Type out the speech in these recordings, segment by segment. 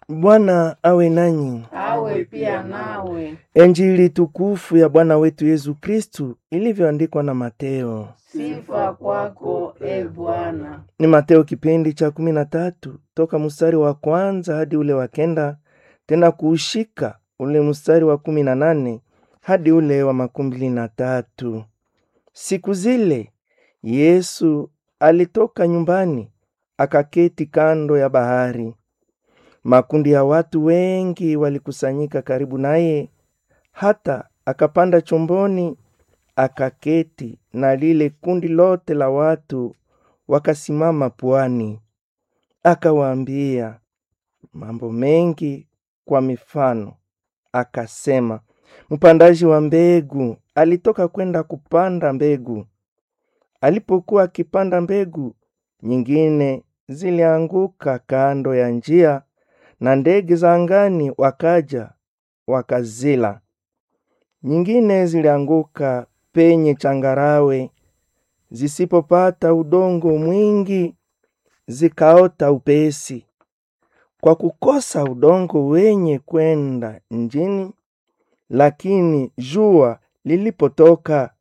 Bwana awe nanyi. awe pia nawe. Injili tukufu ya Bwana wetu Yesu Kristu ilivyoandikwa na Mateo. Sifa kwako e Bwana. Ni Mateo kipindi cha kumi na tatu toka mstari wa kwanza hadi ule wa kenda, tena kuushika ule mstari wa kumi na nane hadi ule wa makumi mbili na tatu. Siku zile Yesu alitoka nyumbani akaketi kando ya bahari. Makundi ya watu wengi walikusanyika karibu naye, hata akapanda chomboni akaketi, na lile kundi lote la watu wakasimama pwani. Akawaambia mambo mengi kwa mifano, akasema, mpandaji wa mbegu alitoka kwenda kupanda mbegu. Alipokuwa akipanda mbegu, nyingine zilianguka kando ya njia, na ndege za angani wakaja wakazila. Nyingine zilianguka penye changarawe, zisipopata udongo mwingi, zikaota upesi. Kwa kukosa udongo wenye kwenda njini, lakini jua lilipotoka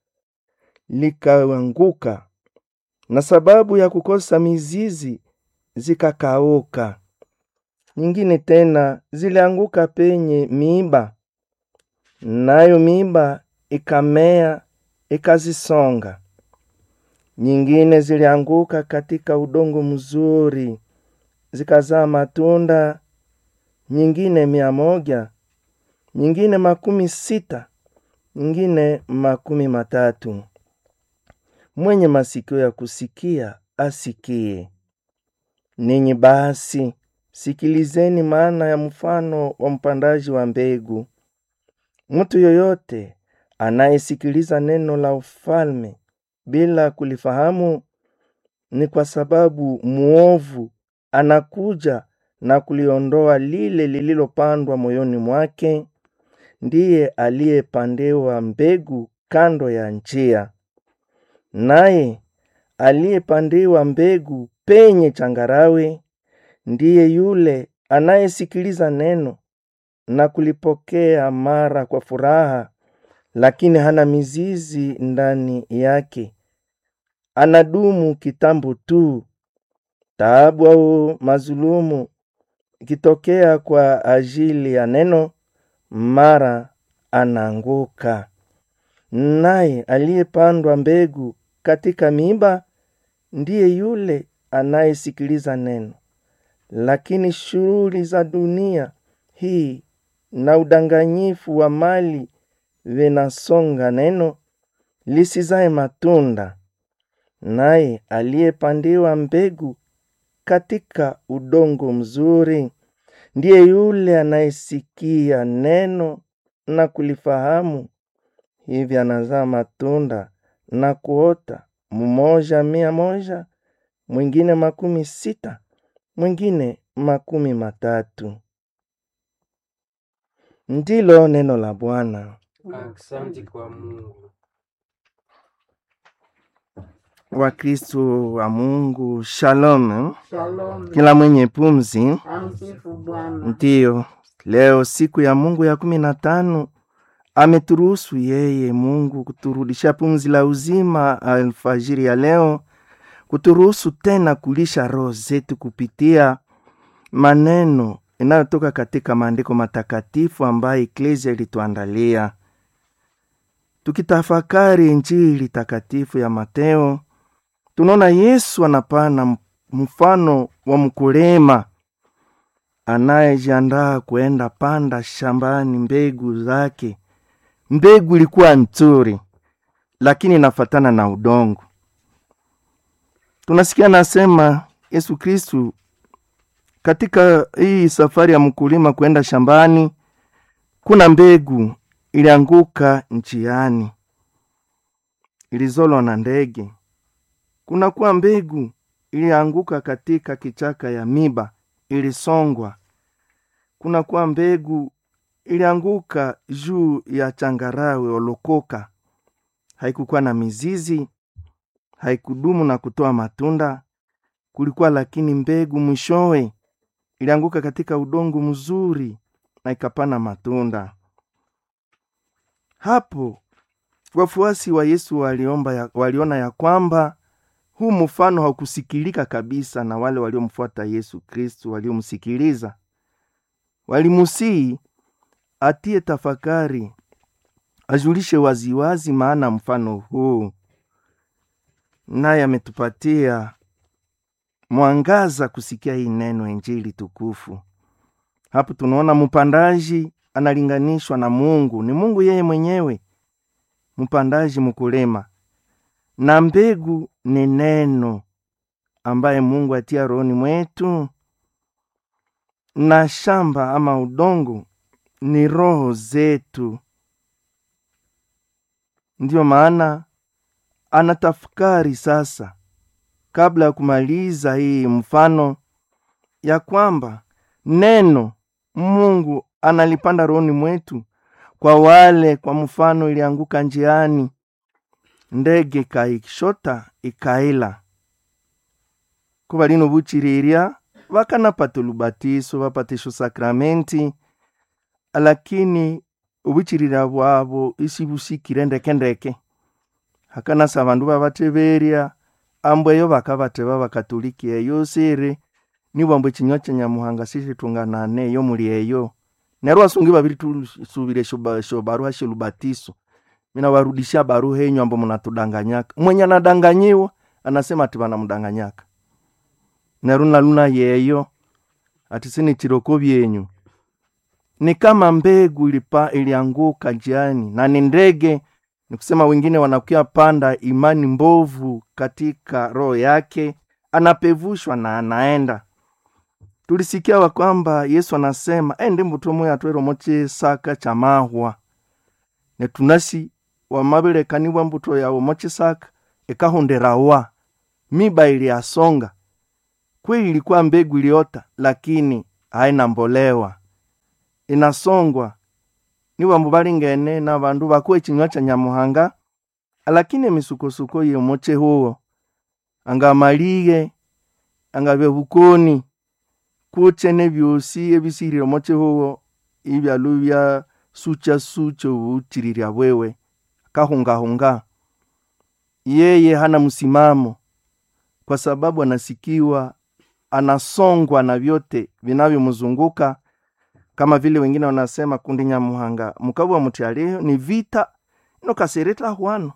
likaanguka, na sababu ya kukosa mizizi zikakauka. Nyingine tena zilianguka penye miiba, nayo miiba ikamea ikazisonga. Nyingine zilianguka katika udongo mzuri, zikazaa matunda, nyingine mia moja, nyingine makumi sita, nyingine makumi matatu. Mwenye masikio ya kusikia asikie. Ninyi basi sikilizeni maana ya mfano wa mpandaji wa mbegu. Mtu yoyote anayesikiliza neno la ufalme bila kulifahamu, ni kwa sababu muovu anakuja na kuliondoa lile lililopandwa moyoni mwake. Ndiye aliyepandewa mbegu kando ya njia, naye aliyepandiwa mbegu penye changarawe ndiye yule anayesikiliza neno na kulipokea mara kwa furaha, lakini hana mizizi ndani yake. Anadumu kitambo tu. Taabu au mazulumu ikitokea kwa ajili ya neno, mara anaanguka. Naye aliyepandwa mbegu katika miiba ndiye yule anayesikiliza neno, lakini shughuli za dunia hii na udanganyifu wa mali vinasonga neno lisizae matunda. Naye aliyepandiwa mbegu katika udongo mzuri ndiye yule anayesikia neno na kulifahamu, hivi anazaa matunda na kuota, mmoja mia moja, mwingine makumi sita, mwingine makumi matatu. Ndilo neno la Bwana. Asante kwa Mungu. Wakristo wa Mungu, shalom. Shalom. Kila mwenye pumzi, Amsifu Bwana. ndiyo leo siku ya Mungu ya kumi na tano ameturuhusu yeye Mungu kuturudisha pumzi la uzima alfajiri ya leo, kuturuhusu tena kulisha roho zetu kupitia maneno inayotoka katika maandiko matakatifu ambayo eklesia ilituandalia. Tukitafakari Injili takatifu ya Mateo, tunaona Yesu anapana mfano wa mkulima anayejiandaa kuenda panda shambani mbegu zake. Mbegu ilikuwa nzuri, lakini inafatana na udongo. Tunasikia nasema Yesu Kristu katika hii safari ya mkulima kwenda shambani, kuna mbegu ilianguka njiani, ilizolwa na ndege. Kuna kuwa mbegu ilianguka katika kichaka ya miba, ilisongwa. Kuna kuwa mbegu ilianguka juu ya changarawe olokoka, haikukuwa na mizizi, haikudumu na kutoa matunda. Kulikuwa lakini mbegu mwishowe ilianguka katika udongo mzuri na ikapana matunda. Hapo wafuasi wa Yesu waliomba ya, waliona ya kwamba huu mfano haukusikilika kabisa na wale waliomfuata Yesu Kristu waliomsikiliza. Walimusii atie tafakari, ajulishe waziwazi maana mfano huu, naye ametupatia mwangaza kusikia hii neno Injili tukufu. Hapo tunaona mpandaji analinganishwa na Mungu, ni Mungu yeye mwenyewe, mpandaji mkulima, na mbegu ni neno ambaye Mungu atia rohoni mwetu, na shamba ama udongo ni roho zetu. Ndiyo maana anatafakari sasa, kabla ya kumaliza hii mfano, ya kwamba neno Mungu analipanda rohoni mwetu kwa wale, kwa mfano, ilianguka njiani, ndege ikaishota ikaila kuba lino buchiriria bakanapata olubatiso bapatisha sakramenti lakini obuchirira bwabo isi busikire ndekendeke hakanasa abandu babateberya ambweyo bakabateba bakatoliki eyo siri nibwambu ekinywa kya nyamuhanga sishitunganane eyo muli eyo neryo asungi babiri tusubire shobaruha shelubatiso mina warudishia baruha enyu ambo munatudanganyaka mwenye anadanganyiwa anasema ati banamudanganyaka neryo naluna yeyo ati sini chiroko byenyu ni kama mbegu ilipa ilianguka njiani na ni ndege ni kusema wengine wanakuya panda imani mbovu katika roho yake anapevushwa na anaenda tulisikia wa kwamba yesu anasema ende mbuto moyo atwero moche saka cha mahwa netunasi wamabilekanibwa mbuto yawo moche saka ekahonderawa miba iliasonga kweli ilikuwa mbegu iliota lakini haina mbolewa inasongwa ni bambu balingene na bandu bakuwa ekinywa kya nyamuhanga lakini emisukosuko yemoche huo anga malige anga bebukoni kuche nebyosi ebisirire moche huo ibyalu bya sucha sucha obuchirirya bwewe kahungahunga yeye hana msimamo kwa sababu anasikiwa anasongwa na vyote vinavyomzunguka kama vile wengine wanasema kundi nyamuhanga mukabwa muti aliyo ni vita inokasereta hwano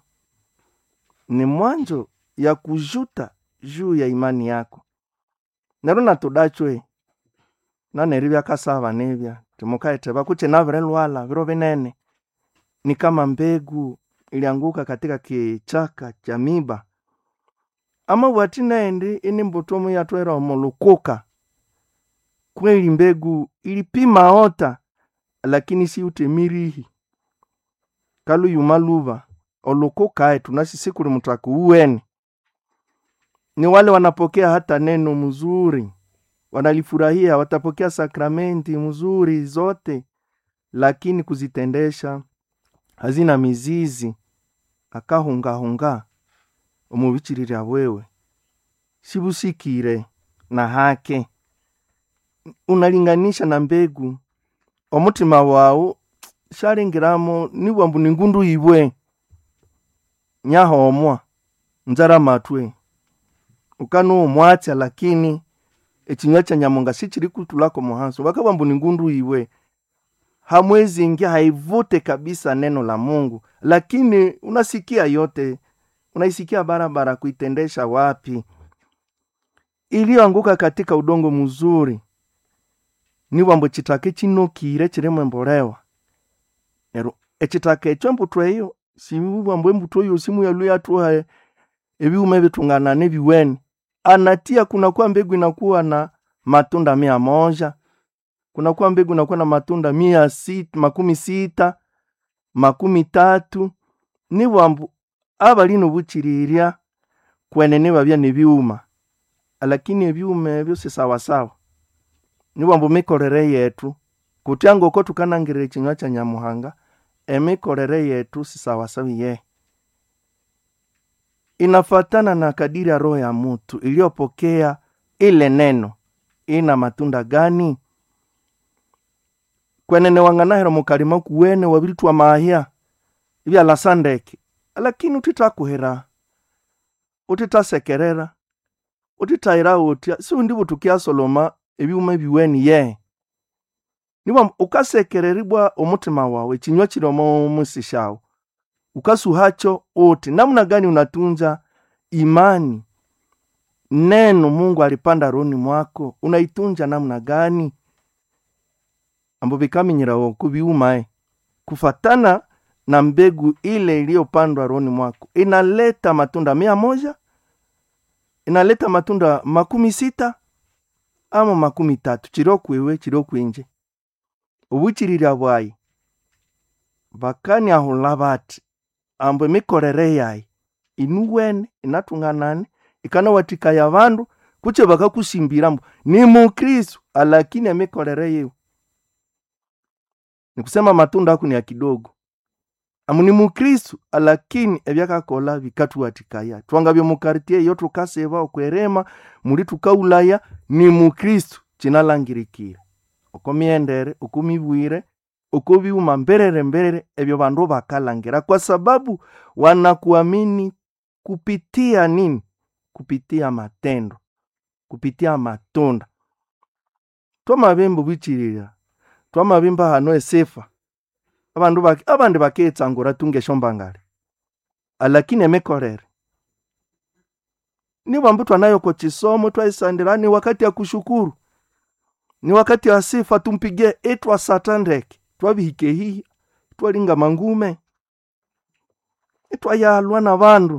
ni mwanjo ya kujuta juu ya imani yako nero natudachwe naneri byakasaba nebya timukaete bakuche nabire lwala biro binene ni kama mbegu ilianguka katika kichaka cha miba ama bwati nendi ini mbutomu yatwera omulukuka kweli mbegu ilipima ota lakini si utemirihi kaluyuma luva olukukae tunasisi kuli mutaku uwene ni wale wanapokea hata neno mzuri wanalifurahia watapokea sakramenti mzuri zote lakini kuzitendesha hazina mizizi akahungahunga omubichirira bwewe sibusikire na hake unalinganisha na mbegu omutima wawu shalingiramo nibwambu ningundu ibwe nyahomwa nzara matwe ukanuumwatya lakini ekinywa kya nyamunga sichiri kutulako muhanso bakabwambu ningundu ibwe hamwezingi haivute kabisa neno la mungu lakini unasikia yote unaisikia barabara kuitendesha wapi iliyoanguka katika udongo mzuri nibwambo chitaka chinokire chirimo embolewa nero echitaka echo embuto eyo sibwambo embuto eyo simu yalu yatuha ebiuma ebitungana nebiweni anatia kunakuwa mbegu inakuwa na matunda mia moja kunakuwa mbegu inakuwa na matunda mia sita, makumi sita makumi tatu nibwambu abalino buchirirya kwenene babya nebiuma lakini ebyuma ebyo sisawasawa nibwambu mikolere yetu kutya ngoko tukanangirira ekinywa kya nyamuhanga emikolere yetu sisawasawa iye inafatana na kadiri ya roho ya mutu iliyopokea ile neno ina matunda gani kwenene wanganahera mukalima kuwene wabiritwa mahya ibyalasa ndeke lakini utitakuhera utitasekerera utitahira utya siundi butukiasoloma ebiwuma ebiweni ye niba ukasekereribwa omutima wawe ekinywa kiri omu musi shawe ukasuhacho uti namna gani unatunza imani neno mungu alipanda roni mwako unaitunja namna gani ambo vikaminyirawo kuviumae kufatana na mbegu ile iliyopandwa roni mwako inaleta matunda mia moja inaleta matunda makumi sita ama makumi tatu chirokwewe chirokwenje obuchirira bwayi bakaniahula bati ambo emikorere yayi inuwene inatunganane ikanawatikaya bandu kuche bakakusimbira mbu ni mukristu alakini emikorere yiwe nikusema matunda aku ni ya kidogo amu ni mukristu alakini ebyakakola bikatuwatikaya twangabye mukartie iyo tukaseba okwerema muli tukaulaya ni mukristu kinalangirikire oko myendere oko mibwire oko biuma mberere mberere ebyo bandu bakalangira kwa sababu wanakuamini kupitia nini kupitia matendo kupitia matunda twamabembe bwichirira twamabimba hano esefa abandu baki abandi baketsangura tungeshombangale alakini emekorere nibambu twanayoko chisomo twaisandira ni wakati ya kushukuru ni wakati ya sifa tumpige etwa satandeke twabihike hihi twalinga mangume etwayalwa na bandu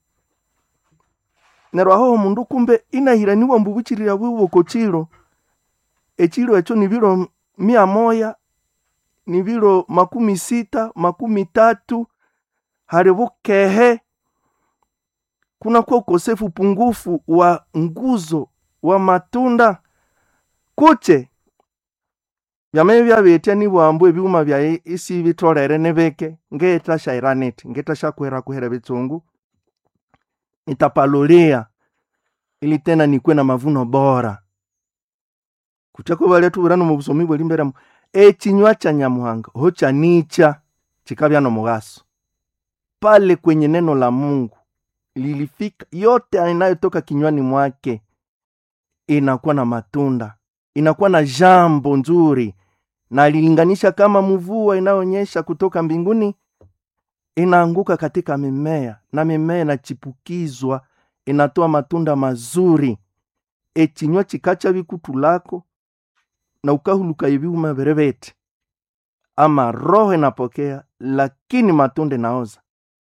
neryo aho omundu kumbe inahiraniwa mbu buchirira bwiboko chiro echiro echo ni biro mia moya ni biro makumi sita makumi tatu hali bukehe kunakuwa ukosefu upungufu wa nguzo wa matunda kuche byameye byabetya nibwambu ebiuma byaye isi bitolere nebeke ngetashairanithi ngetashakwera kuhera bitsungu nitapalolia ili tena nikwe na mavuno bora kuchako balya tubirano mu busomi bweli mberamu echinywa cha nyamuhanga ho chanicha chikabya no mugaso pale kwenye neno la mungu lilifika yote inayotoka kinywani mwake inakuwa na matunda inakuwa na jambo nzuri na alilinganisha kama mvua inayoonyesha kutoka mbinguni inaanguka katika mimea na mimea inachipukizwa inatoa matunda mazuri echinywa chikacha bikutu lako na ukahuluka ibiuma berebete ama roho inapokea lakini matunda inaoza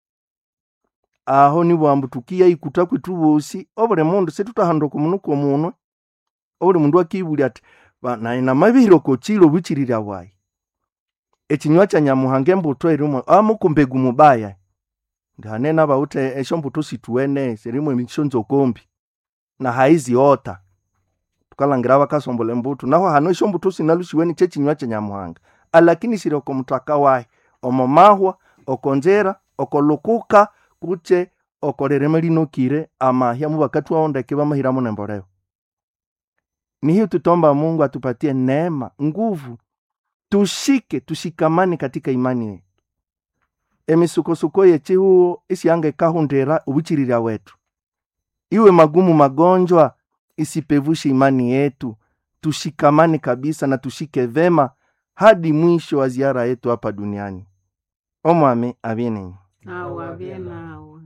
aho nibwambu tukiya ikuta kwitu bosi obuli mundu situtahanduka omunuku omunwe obuli mundu akibulya ati "Ba- nayi namabihire okochilo buchirira bwayi echinywa cha nyamuhanga embuto erimwe amukumbegu mubaya ndihanena bawute esho mbuto situwene sirimwe emishonzo kombi na haiziota tukalangira bakasombola embuto naho hano esho mbuto sinalushiweni chechinywa cha nyamuhanga alakini siri oko mutaka wayi omo mahwa okonjera okolukuka kuche okorerema linokire amahya mubakati waondeke bamahiramu nemboleo nihiyo tutomba mungu atupatie neema nguvu tushike tushikamane katika imani yetu emisukosuko yechihuo isiyange kahundira ubuchirira wetu iwe magumu magonjwa isipevushe imani yetu tushikamane kabisa na tushike vema hadi mwisho wa ziara yetu hapa duniani omwami abienenyi nawe abye nawe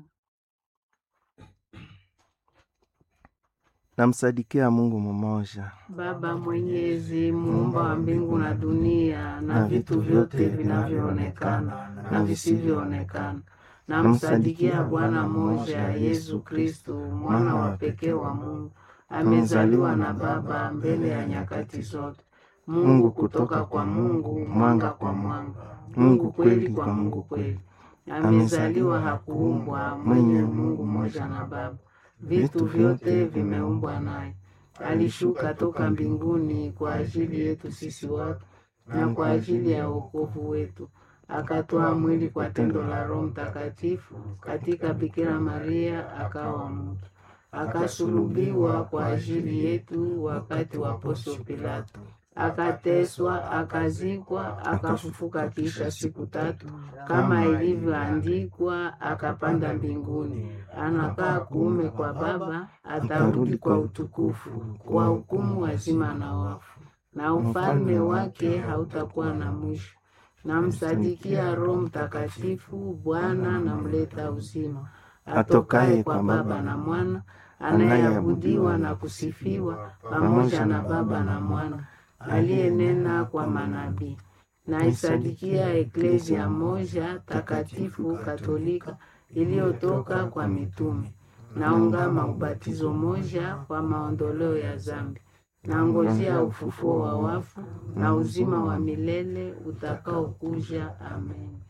namsadikia mungu mmoja baba mwenyezi muumba wa mbingu na dunia na vitu vyote vinavyoonekana na visivyoonekana namsadikia bwana mmoja yesu kristu mwana wa pekee wa mungu amezaliwa na baba mbele ya nyakati zote mungu kutoka kwa mungu mwanga kwa mwanga mungu kweli kwa mungu kweli amezaliwa hakuumbwa mwenye mungu mmoja na baba vitu vyote vimeumbwa naye alishuka toka mbinguni kwa ajili yetu sisi watu na kwa ajili ya wokovu wetu akatoa mwili kwa tendo la roho mtakatifu katika bikira maria akawa mtu akasulubiwa kwa ajili yetu wakati wa Poncio Pilato, akateswa, akazikwa, akafufuka kisha siku tatu, kama ilivyoandikwa, akapanda mbinguni, anakaa kuume kwa Baba, atarudi kwa utukufu, kwa hukumu wazima na wafu, na ufalme wake hautakuwa na mwisho. Namsadikia Roho Mtakatifu, Bwana na mleta uzima, atokaye kwa Baba na Mwana, anayeabudiwa na kusifiwa pamoja na Baba na Mwana, aliyenena kwa manabii. Naisadikia eklezia moja takatifu katolika iliyotoka kwa mitume. Naungama ubatizo moja kwa maondoleo ya zambi. Nangojea ufufuo wa wafu na uzima wa milele utakaokuja. Amen.